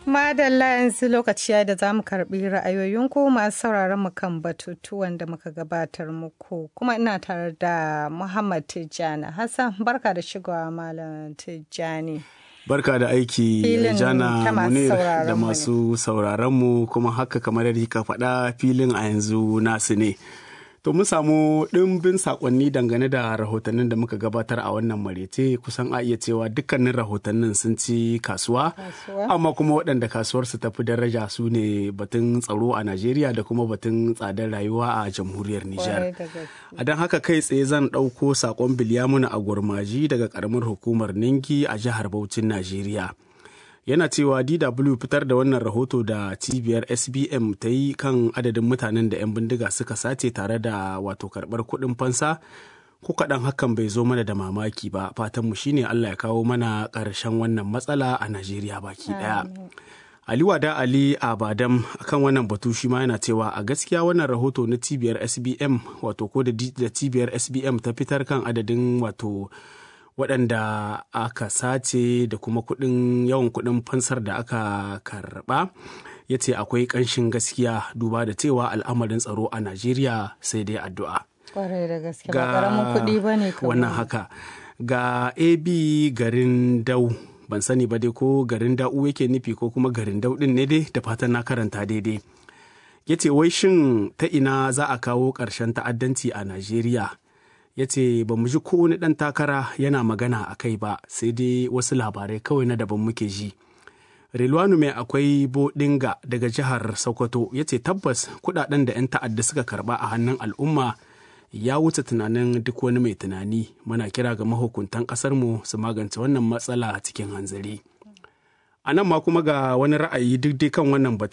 Madalla yanzu lokaci ya da za mu karbi ra'ayoyinku masu sauraron mu kan batutuwan da muka gabatar muku kuma ina tare da Muhammad Tijjani Hassan barka da shigowa Malam Tijjani. Barka da aiki Jana Munir da masu sauraronmu kuma haka kamar yadda ka faɗa filin a yanzu nasu ne. To mun samu ɗimbin saƙonni dangane da rahotannin da muka gabatar a wannan marece kusan a iya cewa dukkanin rahotannin sun ci kasuwa, amma kuma waɗanda kasuwarsu tafi daraja su ne batun tsaro a Najeriya da kuma batun tsadar rayuwa a jamhuriyar Nijar. A don haka kai tsaye zan ɗauko saƙon Bilyamuna a gurmaji daga ƙaramar hukumar Ningi a jihar Bauchin Najeriya. yana cewa DW fitar da wannan rahoto da cibiyar SBM ta yi kan adadin mutanen da 'yan bindiga suka sace tare da wato karɓar kuɗin fansa ko kaɗan hakan bai zo mana da mamaki ba fatanmu shine Allah ya kawo mana ƙarshen wannan matsala a Najeriya baki ɗaya. Ali Wada Ali Abadam akan wannan batu shi ma yana cewa a gaskiya wannan rahoto na cibiyar SBM wato ko da cibiyar SBM ta fitar kan adadin wato waɗanda aka sace da kuma kuɗin yawan kuɗin fansar da aka karɓa ya ce akwai ƙanshin gaskiya duba da cewa al'amarin tsaro a najeriya sai dai addu'a kwarai da gaske ba ƙaramin kuɗi ba ne wannan haka ga ab garin dau ban sani ba dai ko garin da'u yake nufi ko kuma garin dau ɗin ne dai da fatan na karanta daidai ya ce wai shin ta ina za a kawo ƙarshen ta'addanci a najeriya ya ce ba mu ji kowane ɗan takara yana magana a kai ba sai dai wasu labarai kawai na daban muke ji rilwanu mai akwai bodinga daga jihar sokoto ya ce tabbas kudaden da 'yan ta'adda suka karba a hannun al'umma ya wuce tunanin duk wani mai tunani muna kira ga mahukuntan ƙasarmu su magance wannan matsala cikin hanzari a nan ma kuma ga wani ra'ayi duk dai kan wannan batun